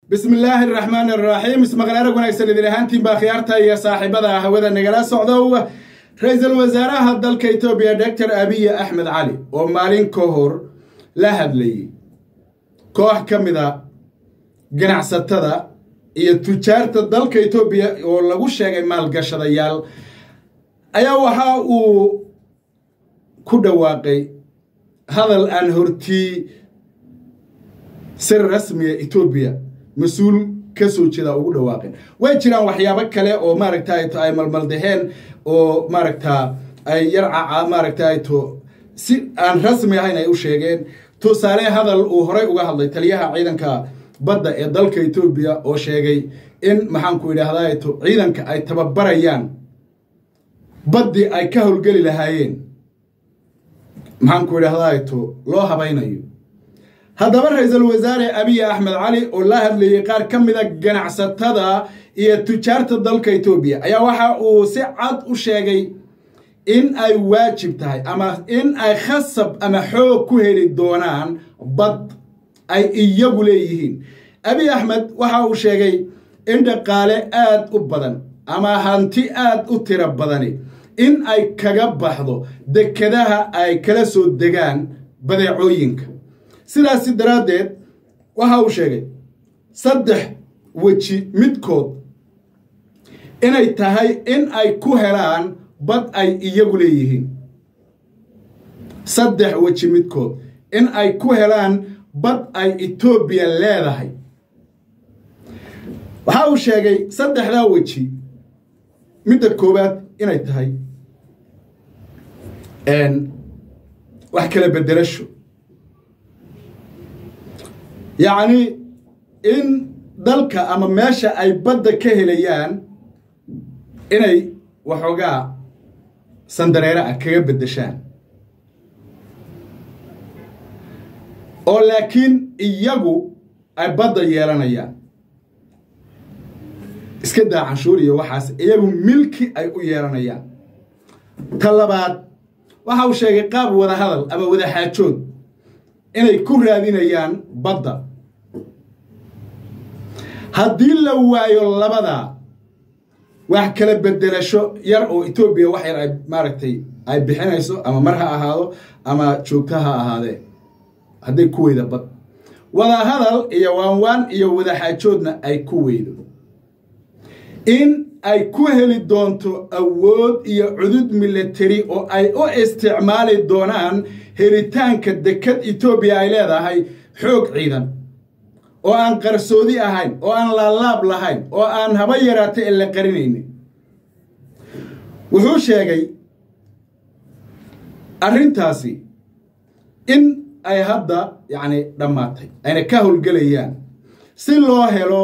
bismi illaahi araxmaan araxiim ismaqnaarag wanaagsan idin ahaantiin baa khiyaarta iyo saaxiibada hawada nagala socdow ra-iisul wasaaraha dalka etoobiya doctor abiy axmed cali oo maalin ka hor la hadlayay koox ka mida ganacsatada iyo tujaarta dalka etoobiya oo lagu sheegay maalgashadayaal ayaa waxa uu ku dhawaaqay hadal aan hortii sir rasmiga etoobiya mas-uul ka soo jeeda ugu dhawaaqeen way jiraan waxyaabo kale oo maaragtay ay malmaldaheen oo maaragta ay yarcaca maaragtay to si aan rasmi ahayn ay u sheegeen tusaale hadal uu horay uga hadlay taliyaha ciidanka badda ee dalka etoobiya oo sheegay in maxaanku idhaahdaa to ciidanka ay tababarayaan baddii ay ka howlgeli lahaayeen maxaanku idhaahdaa to loo habaynayo haddaba ra-iisul wasaare abiy axmed cali oo la hadlayay qaar ka mida ganacsatada iyo tujaarta dalka etoobiya ayaa waxa uu si cad u sheegay in ay waajib tahay ama in ay khasab ama xoog ku heli doonaan bad ay iyagu leeyihiin abiy axmed waxa uu sheegay in dhaqaale aad u badan ama hanti aad u tiro badani in ay kaga baxdo dekedaha ay kala soo degaan badeecooyinka sidaasi daraaddeed waxa uu sheegay saddex weji midkood inay tahay in ay ku helaan bad ay iyagu leeyihiin saddex weji midkood in ay ku helaan bad ay etoobiya leedahay waxa uu sheegay saddexdaa weji midda koowaad inay tahay wax kala bedelasho yacni in dalka ama meesha ay badda ka helayaan inay waxoogaa sandareere ah kaga beddeshaan oo laakiin iyagu ay badda yeelanayaan iska daa canshuur iyo waxaas iyagu milki ay u yeelanayaan ta labaad waxa uu sheegay qaab wada hadal ama wada xaajood inay ku raadinayaan badda haddii la waayo labadaa wax kala bedelasho yar oo etoobiya wax yar ay maaragtay ay bixinayso ama mar ha ahaado ama joogto ha ahaadee hadday ku weyda bad wada hadal iyo waanwaan iyo wada xaajoodna ay ku weydo in ay ku heli doonto awood iyo cudud milatari oo ay u isticmaali doonaan helitaanka dekad etoobiya ay leedahay xoog ciidan oo aan qarsoodi ahayn oo aan laalaab lahayn oo aan haba yaraata ee la qarinaynin wuxuu sheegay arrintaasi in ay hadda yacni dhammaatay ayna ka howlgelayaan si loo helo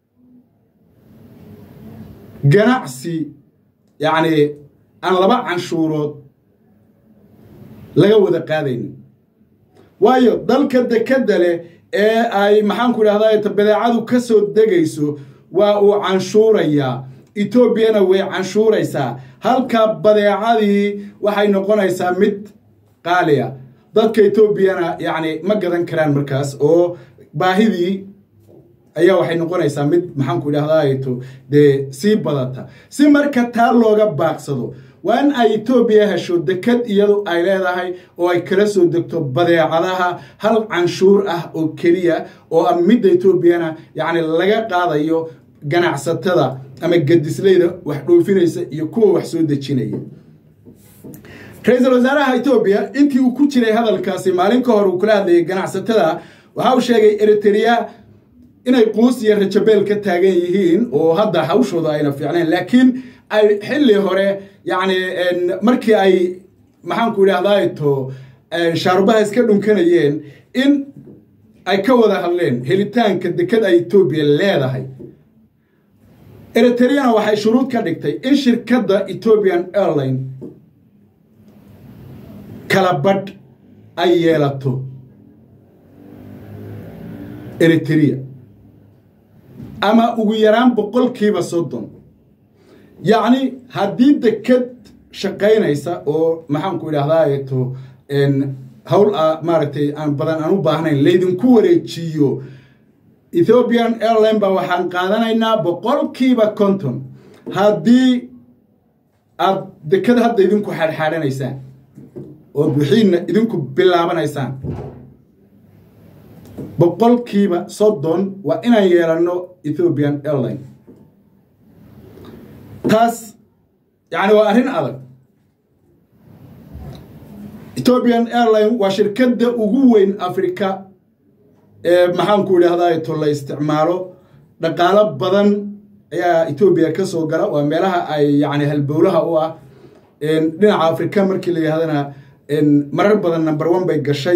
ganacsi yacni aan laba canshuurood laga wada qaadaynin waayo dalka dekadda leh ee ay maxaanku idhahdaa badeecadu ka soo degayso waa uu canshuurayaa etoobiyana way canshuuraysaa halka badeecadii waxay noqonaysaa mid qaaliya dadka etoobiyana yacni ma gadan karaan markaas oo baahidii ayaa waxay noqonaysaa mid maxaanku idhahdaayto dee sii badata si marka taa looga baaqsado waa in ay etoobiya hesho dekad iyadu ay leedahay oo ay kala soo degto badeecadaha hal canshuur ah oo keliya oo a midda etoobiyana yacni laga qaadayo ganacsatada ama gadisleyda wax dhoofinaysa iyo kuwa wax soo dejinaya ra-iisul wasaaraha etoobiya intii uu ku jiray hadalkaasi maalin ka hor uu kula hadlayay ganacsatada waxa uu sheegay eritrea inay quus iyo rajabeel ka taagan yihiin oo hadda hawshooda ayna fiicnayn laakiin ay xilli hore yacni markii ay maxaanku idhahdaa to shaarubaha iska dhunkanayeen in ay ka wada hadleen helitaanka dekad ay etoobiya leedahay eritreana waxay shuruud ka dhigtay in shirkadda ethoobian airline kala badh ay yeelato eritrea ama ugu yaraan boqolkiiba soddon yacni haddii deked shaqaynaysa oo maxaanku idhahdaa to hawl maaragtay aan badan aan u baahnayn laydinku wareejiyo ethiopian airline ba waxaan qaadanaynaa boqolkiiba konton haddii aad dekada hadda idinku xadxaadhanaysaan oo bixiinna idinku bilaabanaysaan boqolkiiba soddon waa inaan yeelanno ethiopian airline taas yacni waa arrin adag ethiopian airline waa shirkadda ugu weyn africa ee maxaanku idhaahdaa to la isticmaalo dhaqaalo badan ayaa etoobiya ka soo gala waa meelaha ay yacni halbowlaha u ah dhinaca afrika markii la yidhahdana marar badan number one bay gashay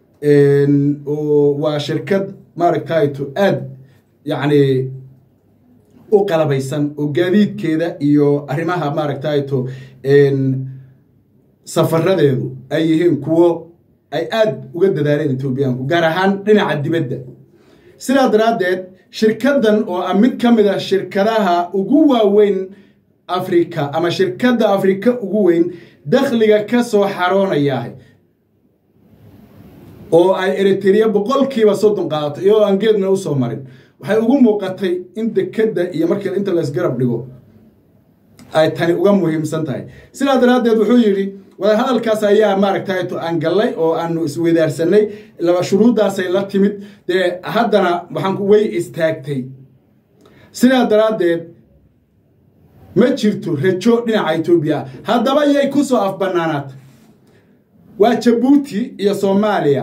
oo waa shirkad maaragtayto aad yacni u qalabaysan oo gaadiidkeeda iyo arrimaha maaragtayto safaradeedu ay yihiin kuwo ay aad uga dadaaleen etoobiyaanku gaar ahaan dhinaca dibadda sidaa daraaddeed shirkaddan oo ah mid ka mid a shirkadaha ugu waaweyn afrika ama shirkadda afrika ugu weyn dakhliga ka soo xaroonayaah oo ay eritereya boqolkiiba soddon qaadato iyadoo aan geedna u soo marin waxay ugu muuqatay in dekedda iyo markii inta laysgarab dhigo ay tani uga muhiimsan tahay sidaa daraaddeed wuxuu yidhi wadahadalkaas ayaa maaragtayto aan gallay oo aanu isweydaarsanay laba shuruuddaasay la timid dee haddana waxaan way istaagtay sidaa daraaddeed ma jirto rajo dhinaca etoobiya haddaba yay ku soo afbannaanaata waa jabuuti iyo soomaaliya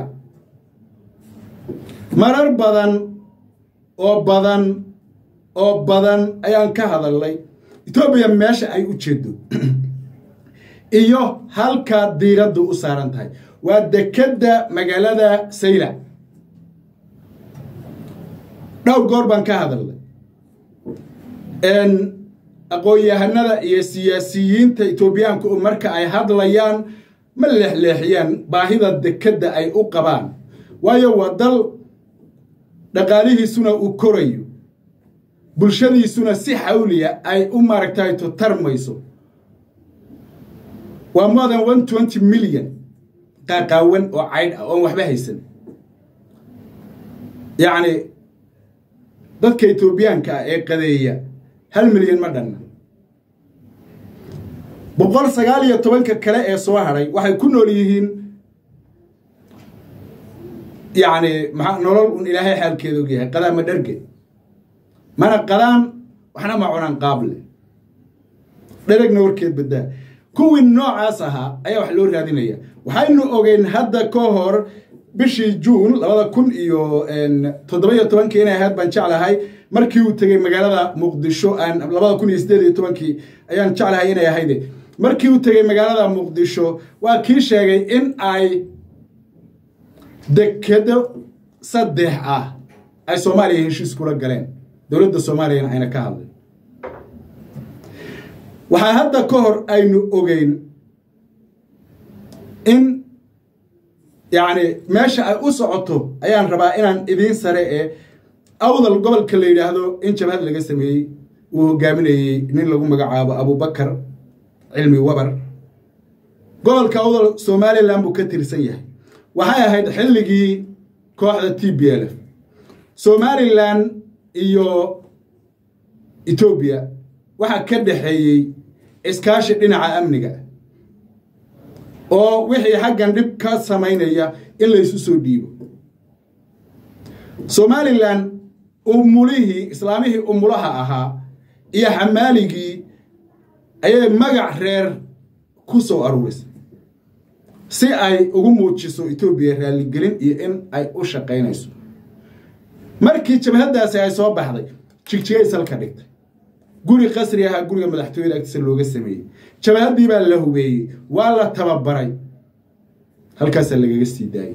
marar badan oo badan oo badan ayaan ka hadalnay etoobiya meesha ay u jeedo iyo halka diiraddu u saaran tahay waa dekedda magaalada sayla dhowr goor baan ka hadalnay aqoon-yahanada iyo siyaasiyiinta etoobiyaanku marka ay hadlayaan ma leexleexiyaan baahida dekedda ay u qabaan waayo waa dal dhaqaalihiisuna uu korayo bulshadiisuna si xawliya ay u maaragtayto tarmayso waa more than one twenty milyan qaaqaawan oo caydh ah oon waxba haysan yacni dadka etoobiyaanka ah ee qadeeya hal milyan ma dhanna boqol sagaal iyo tobanka kale ee soo hadhay waxay ku nool yihiin yacni maa nolol un ilaahay xaalkeeda og yahay qadaa ma dharge mana qadaan waxna ma cunaan qaable dheragna warkeed baddaa kuwii noocaas ahaa ayaa wax loo raadinaya waxaynu ogeyn hadda ka hor bishii juun labada kun iyo toddoba-iyo tobankii inay ahayd baan jeclahay markii uu tegey magaalada muqdisho labada kun iyo sideed iyo tobankii ayaan jeclahay inay ahayde markii uu tegey magaalada muqdisho waa kii sheegay in ay dekedo saddex ah ay soomaaliya heshiis kula galeen dowladda soomaaliyana ayna ka hadlay waxaa hadda ka hor aynu ogeyn in yacni meesha ay u socoto ayaan rabaa inaan idiin sare ee awdal gobolka la yidhaahdo in jabhad laga sameeyey uu hogaaminayey nin lagu magacaabo abubakar cilmi wabar gobolka awdal somalilan buu ka tirsan yahay waxay ahayd xilligii kooxda t b l f somalilan iyo etoobiya waxaa ka dhexeeyey iskaashi dhinaca amniga oo wixii xaggan dhib ka samaynaya in laysu soo dhiibo somalilan umulihii islaamihii umulaha ahaa iyo xamaaligii ayay magac reer ku soo aruurisay si ay ugu muujiso etoobiya raalligelin iyo in ay u shaqaynayso markii jabhaddaasi ay soo baxday jigjigay salka dhigtay guri qasri ahaa guriga madaxtooyada agtiisa looga sameeyey jabhaddii baa la hubeeyey waa la tababaray halkaasaa lagaga sii daayey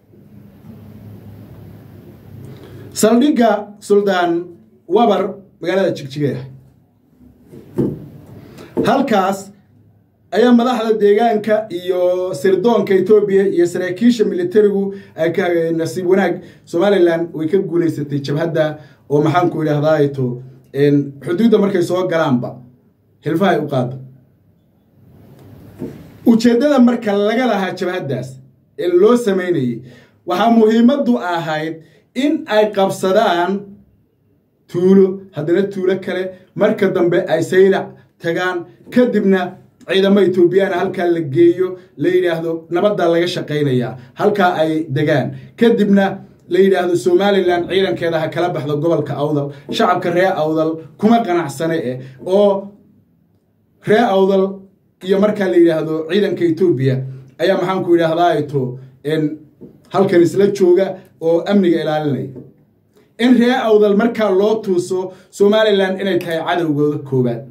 saldhigga suldaan wabar magaalada jigjigay ah halkaas ayaa madaxda deegaanka iyo sirdoonka etoobiya iyo saraakiisha militarigu ay ka nasiib wanaag somalilan way ka guulaysatay jabhadda oo maxaanku idhaahdaato xuduudda markay soo galaanba hilfahay u qaada ujeeddada marka laga lahaa jabhaddaas ee loo samaynayey waxaa muhiimaddu ahayd in ay qabsadaan tuulo haddana tuulo kale marka dambe ay saylac tagaan kadibna ciidamo etoobiyana halkaa la geeyo la yidhaahdo nabaddaa laga shaqaynayaa halkaa ay degaan kadibna la yidhaahdo somalilan ciidankeeda ha kala baxdo gobolka awdal shacabka ree awdal kuma qanacsane eh oo ree awdal iyo markaa la yidhaahdo ciidanka etoobiya ayaa maxaanku yidhaahdaato halkan isla jooga oo amniga ilaalinaya in ree awdal markaa loo tuuso somalilan inay tahay cadowgooda koobaad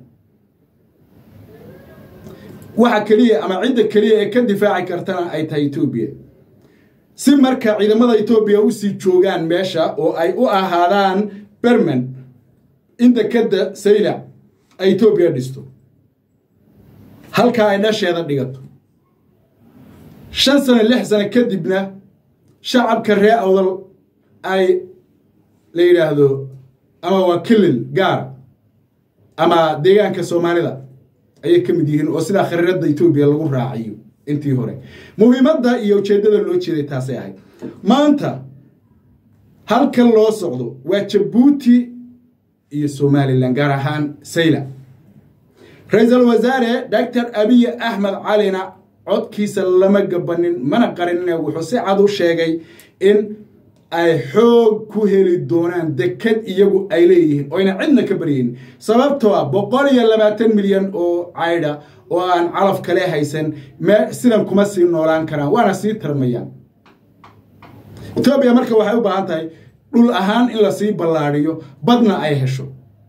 waxa keliya ama cidda keliya ee ka difaaci kartana ay tahay etoobiya si marka ciidamada etoobiya usii joogaan meesha oo ay u ahaadaan berman in dekadda saylac ay etoobiya dhisto halkaa ay dhasheeda dhigato shan sano lix sano kadibna shacabka ree awdal ay la yidhaahdo ama waa kilil gaara ama deegaanka soomaalida ayay ka mid yihiin oo sidaa khariiradda etoobiya lagu raaciyo intii hore muhiimadda iyo ujeeddada loo jeeday taasay ahayd maanta halkan loo socdo waa jabuuti iyo somalilan gaar ahaan sayla ra-iisul wasaare doctor abiy axmed calina codkiisa lama gabanin mana qarinine wuxuu si cad u sheegay in ay xoog ku heli doonaan dekad iyagu ay leeyihiin oyna cidna ka baryayn sababtoo ah boqol iyo labaatan milyan oo caydha oo aan calaf kale haysan sidan kuma sii noolaan karaan waana sii tarmayaan etoobiya marka waxay u baahan tahay dhul ahaan in lasii ballaadhiyo badna ay hesho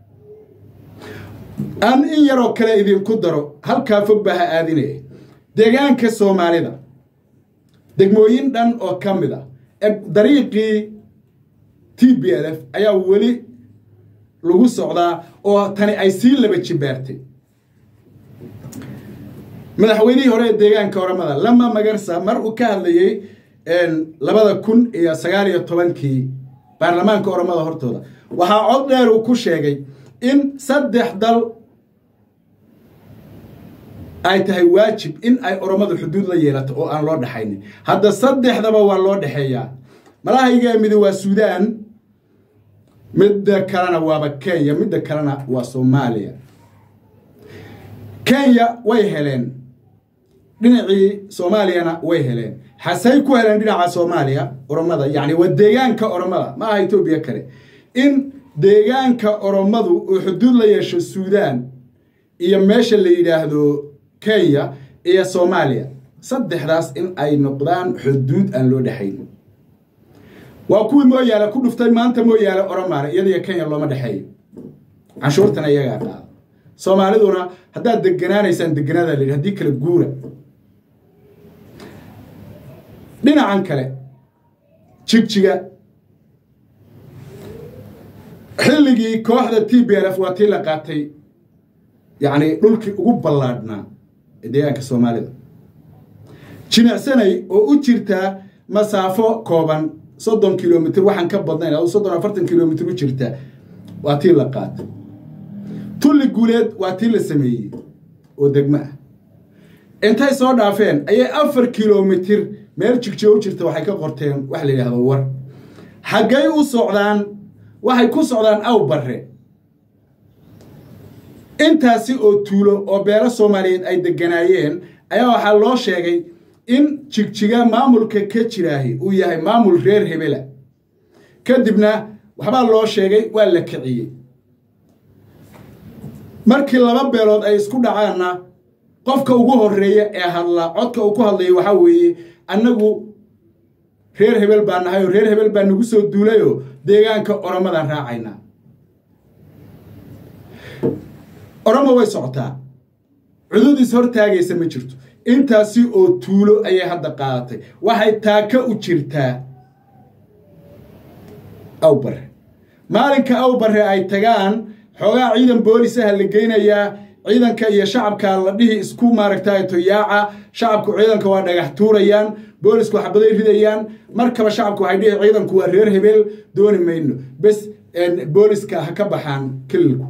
aan in yaroo kale idinku daro halkaa fog baa ha aadinaya deegaanka soomaalida degmooyin dhan oo ka mid a dariiqii t b l f ayaa weli lagu socdaa oo tani ay sii laba jibaartay madaxweynihii hore ee deegaanka oramada lama magarsa mar uu ka hadlayey labada kun iyo sagaal iyo tobankii baarlamaanka oramada hortooda waxaa cod dheer uu ku sheegay in saddex dal ay tahay waajib in ay oromadu xuduud la yeelato oo aan loo dhexaynin hadda saddexdaba waa loo dhexeeyaa malahayga midi waa suudaan midda kalena waaba kenya midda kalena waa soomaaliya kenya way heleen dhinacii soomaaliyana way heleen xasay ku heleen dhinaca soomaaliya oromada yacni waa deegaanka oromada ma aha etoobiya kale in deegaanka oromadu uu xuduud la yeesho suudaan iyo meesha la yidhaahdo kenya iyo soomaaliya saddexdaas in ay noqdaan xuduud aan loo dhexayn waa kuwii mooyaale ku dhuftay maanta mooyaale oromaale iyadiyo kenya looma dhexeeyo canshuurtana iyagaa qaada soomaaliduna haddaad deganaanaysaan deganaada la yidhi haddii kale guura dhinacan kale jigjiga xilligii kooxda t b l f waa tii la qaatay yacni dhulkii ugu ballaadhnaa ee deegaanka soomaalida jimicsanay oo u jirtaa masaafo kooban soddon kilomitr waxaan ka badnayn adu soddon afartan kilomitr u jirta waa tii la qaatay tulli guuleed waa tii la sameeyey oo degmo ah intay soo dhaafeen ayay afar kilomitr meel jigjiga u jirta waxay ka qorteen wax la yidhahdo war xaggay u socdaan waxay ku socdaan aw barre intaasi oo tuulo oo beelo soomaaliyeed ay deganaayeen ayaa waxaa loo sheegay in jigjiga maamulka ka jiraahi uu yahay maamul reer hebela kadibna waxbaa loo sheegay waa la kiciyey markii laba beelood ay isku dhacaanna qofka ugu horeeya ee hadlaa codka uu ku hadlaya waxaa weeye annagu reer hebel baa nahay oo reer hebel baa nagu soo duulayoo deegaanka oromadan raacaynaa oromo way socotaa cududiis hortaagaysa ma jirto intaasi oo tuulo ayay hadda qaadatay waxay taaka u jirtaa awbare maalinka awbare ay tagaan xoogaa ciidan boolisaha la geynayaa ciidanka iyo shacabka la dhihi isku maaragtay toyaaca shacabku ciidanka waa dhagax tuurayaan boolisku xabaday ridayaan markaba shacabku waxay dhihi ciidanku waa reer hebeel dooni mayno bes booliska ha ka baxaan kililku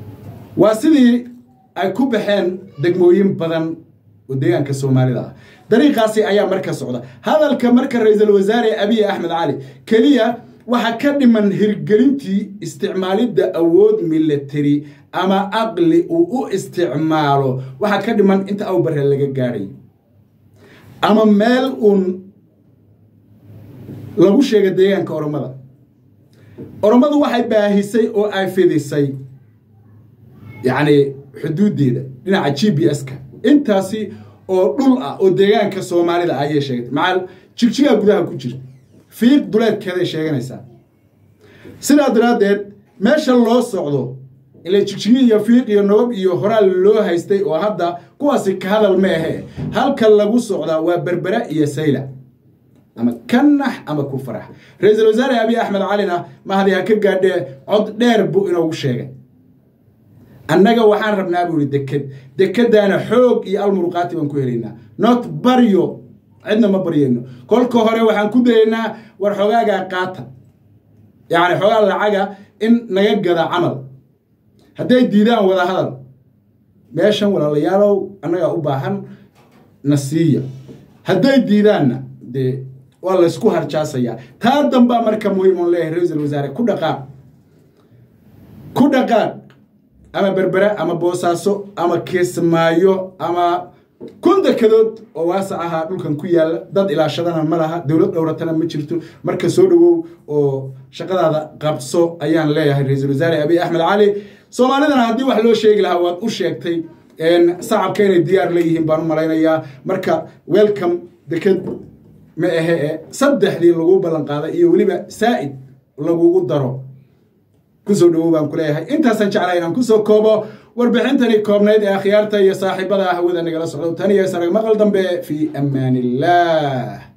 waa sidii ay ku baxeen degmooyin badan oo deegaanka soomaalida ah dariiqaasi ayaa marka socda hadalka marka ra-iisul wasaare abiy axmed cali keliya waxaa ka dhiman hirgelintii isticmaalidda awood military ama aqli uu u isticmaalo waxaa ka dhiman inta awbare laga gaadhayo ama meel uun lagu sheega deegaanka oromada oromadu waxay baahisay oo ay fidisay yacni xuduuddeeda dhinaca g b s-ka intaasi oo dhul ah oo deegaanka soomaalida ayay sheegatay macal jigjigaa gudaha ku jirta fiiq duleedkeeday sheeganaysaa sidaa daraaddeed meesha loo socdo ila jigjigi iyo fiiq iyo nabab iyo horaal loo haystay oo hadda kuwaasi ka hadal ma ahe halka lagu socdaa waa berbera iyo sayla ama ka nax ama ku farax ra-iisul wasaare abiy axmed calina mahadi ha ka gaadhee cod dheer buu inoogu sheegay annaga waxaan rabnaa buu ihi deked dekeddaana xoog iyo almuruqaati baan ku helaynaa not baryo cidna ma baryayno kolka hore waxaan ku dayaynaa war xogaagaa qaata yacni xoogaa lacaga in naga gada camal hadday diidaan wada hadal meeshan walaalayaalow annagaa u baahan na siiya hadday diidaanna dee waa laysku harjaasayaa taa dambaa marka muhiim on leeyahay ra-iisul wasaare ku dhaqaaq ku dhaqaaq ama berbera ama boosaaso ama kismaayo ama kun dekedood oo waasa ahaa dhulkan ku yaalla dad ilaashadana ma laha dowlad dhowratana ma jirto marka soo dhowow oo shaqadaada qabso ayaan leeyahay ra-iisul wasaare abiy axmed cali soomaalidana haddii wax loo sheegi lahaa waad u sheegtay sacabka inay diyaar leeyihiin baan u malaynayaa marka welcome deked ma ahe e saddexdii lagu ballan qaaday iyo weliba saa'id lagugu daro kusoo dhowow baan ku leeyahay intaasaan jeclaa inaan kusoo koobo warbixintani koobnayd ee akhyaarta iyo saaxiibada hawada nagala socdo tan iyo sarag maqal dambe fii amaan illah